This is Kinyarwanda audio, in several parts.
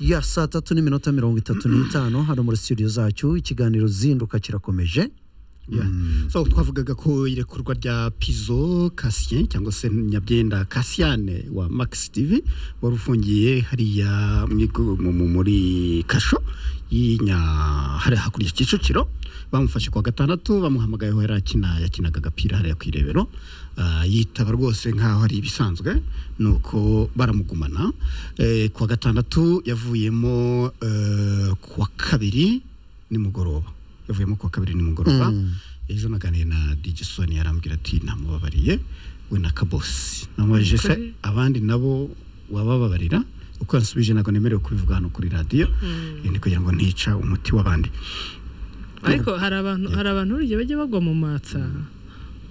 ya saa tatu n'iminota mirongo itatu n'itanu hano muri studio zacu ikiganiro zinduka kirakomeje Yeah. so twavugaga ko irekurwa rya pizo kasien cyangwa se nyabyenda kasiane wa max tv wari ufungiye hariya mw'igu- mu- mu- muri kasho y'inya hari hakurya kicukiro bamufashe kwa gatandatu bamuhamagayeho yari akina yakinaga agapira hariya ku irebero Ah, yitaba rwose nk'aho ari ibisanzwe nuko baramugumana Eh, ku wa gatandatu yavuyemo eh, ku wa kabiri nimugoroba yavuyemo ku wa kabiri nimugoroba ejo naganiriye na digisoni yarambwira ati namubabariye we na kabosi namubajije se abandi nabo wabababarira uko yansubije ntabwo nemerewe kubivuga hano kuri radiyo Eh, ni kugira ngo ntica umuti w'abandi ariko hari abantu hari abantu burya bajya bagwa mu matsa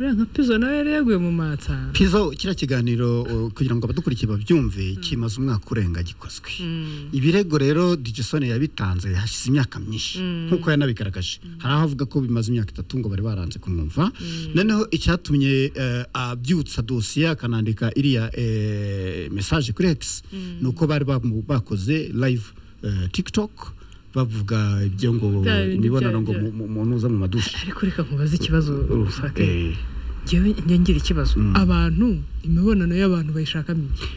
uriya nka pizo nawe yari yaguye mu matsa pizo kiriya kiganiro uh, kugira ngo abadukurikiye babyumve kimaze umwaka urenga gikozwe Mm. ibirego rero digisoni yabitanze hashize imyaka myinshi nk'uko yanabigaragaje hari aho avuga ko bimaze imyaka itatu ngo bari baranze kumwumva noneho icyatumye eh, abyutsa dosiye akanandika iriya eh, mesaje kuri x ni uko bari bamu- bakoze live eh, tiktok bavuga ibyo ngo Bya bindi imibonano bya- ngo bya- mu- mu- umuntu uza mu madushi ariko reka nkubaze ikibazo ufake Eh, njyewe njye ngira ikibazo abantu imibonano y'abantu bayishakamo iki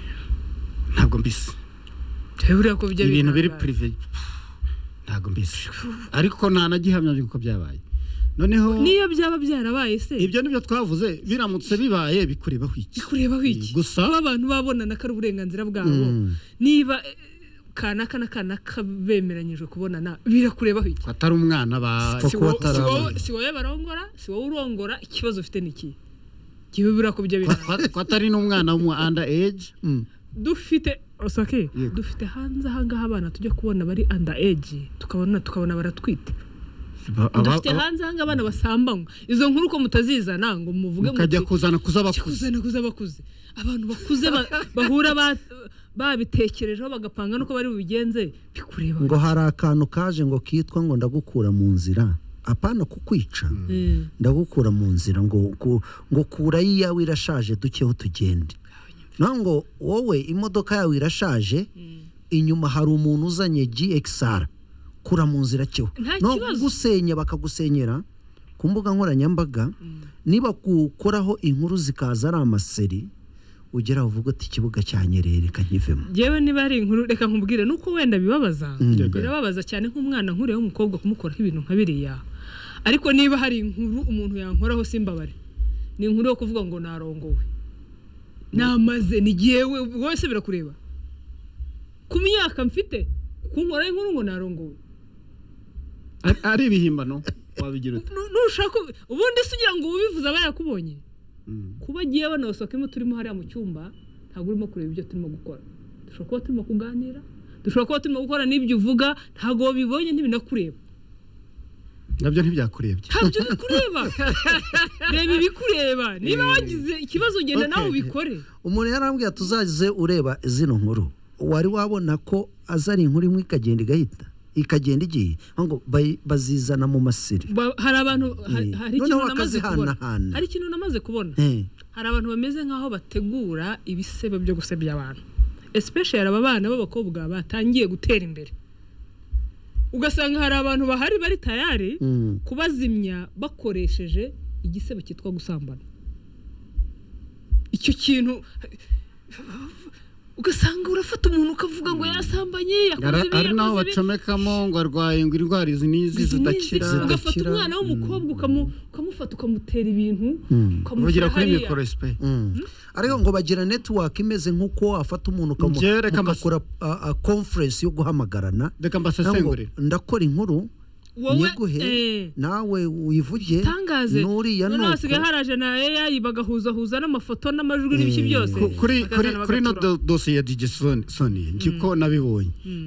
ntabwo mbisi Njyewe buriya ko bijya ibintu biri bitangaje. purive ntabwo mbizi ariko nta na gihamya by'uko byabaye noneho niyo byaba byarabaye se ibyo nibyo twavuze biramutse bibaye bikurebaho iki bikurebaho iki Gusa- kuba abantu babonana ko ari uburenganzira bwabo niba eh, kanaka na kanaka bemeranyijwe kubonana birakurebaho iki ko atari umwana ba si Kuko wowe- si batarabona. wowe- si wowe barongora si wowe urongora ikibazo ufite ni iki njyewe buriya ko bijya birangaje. ko- ko atari n'umwana w'umu under age dufite osake dufite hanze ahangaha abana tujya kubona bari under age tukabona tukabona baratwite Aba- aba- dufite hanze ahangaha abana basambanywa izo nkuru ko mutazizana ngo muvuge mukajya muti kuzana kuz'abakuze kuzana kuza bakuze abantu bakuze ba- bahura ba- babitekerejeho bagapanga nuko bari bubigenze bikureba ngo hari akantu kaje ngo kitwa ngo ndagukura mu nzira apana kukwica Eh, ndagukura mu nzira ngo ku- ngo kura iyawe irashaje dukeho tugende naho ngo wowe imodoka yawe irashaje inyuma hari umuntu uzanye GXR kura mu nzira cyo Nta no kibazo. kugusenya bakagusenyera ku mbuga nkoranyambaga niba kukoraho inkuru zikaza ari amaseri ugera aho uvuga ati ikibuga cyanyerere kanyivemo njyewe niba ari inkuru reka nkubwire nuko wenda bibabaza Yego. birababaza cyane nk'umwana nkuriya w'umukobwa kumukoraho ibintu nka biriya ariko niba hari inkuru umuntu yankoraho simbabare ni inkuru yo kuvuga ngo narongowe namaze ni jyewe wowe se birakureba ku myaka mfite kunkoraho inkuru ngo narongowe Ari- ari ibihimbano wabigira ute Nu- nushaka ubu- ubundi se ugira ngo ubivuze aba yakubonye Mm. kuba agiye banabasohokemo turimo hariya mu cyumba ntabwo urimo kureba ibyo turimo gukora dushobora kuba turimo kuganira dushobora kuba turimo gukora n'ibyo uvuga ntabwo wabibonye ntibinakureba nabyo ntibyakurebye ntabyo bikureba reba ibikureba niba wagize ikibazo genda nawe ubikore umuntu yarambwiye ati uzaze ureba zino nkuru wari wabona ko aza ari inkuru imwe ikagenda igahita ikagenda igiye ngo bayi- bazizana mu masiri Ba- hari abantu hari Eh, hari noneho ikintu namaze kubona bakazihanahana. hari ikintu namaze kubona Eh, hari abantu bameze nk'aho bategura ibisebe byo gusebya abantu especially aba bana b'abakobwa batangiye gutera imbere ugasanga hari abantu bahari bari tayari mm. kubazimya bakoresheje igisebe cyitwa gusambana icyo kintu ugasanga urafata umuntu ukavuga ngo yasambanye yakoze Ara- ibi, ari naho yakoze ibi. bacomekamo ngo arwaye ngo indwara izi n'izi Izi n'izi. zidakira ugafata zidakira. umwana w'umukobwa ukamu- ukamufata ukamutera ibintu uvugira ukamushyira kuri hariya. mikoro esipe ariko ngo bagira netiwaka imeze nk'uko wafata umuntu ukamu- Njye reka mbas- mugakora a- a conference yo guhamagarana reka ngo mbasesengurire ndakora inkuru Wowe, nyiguhe eh, nawe wivuge tangaze n'uriya none hasigaye nuko haraje na AI bagahuzahuza n'amafoto n'amajwi n'ibiki byose Ku- kuri kuri bakazana kuri ino bagatura. do- dosiye ya digisoni soni ngiko nabibonye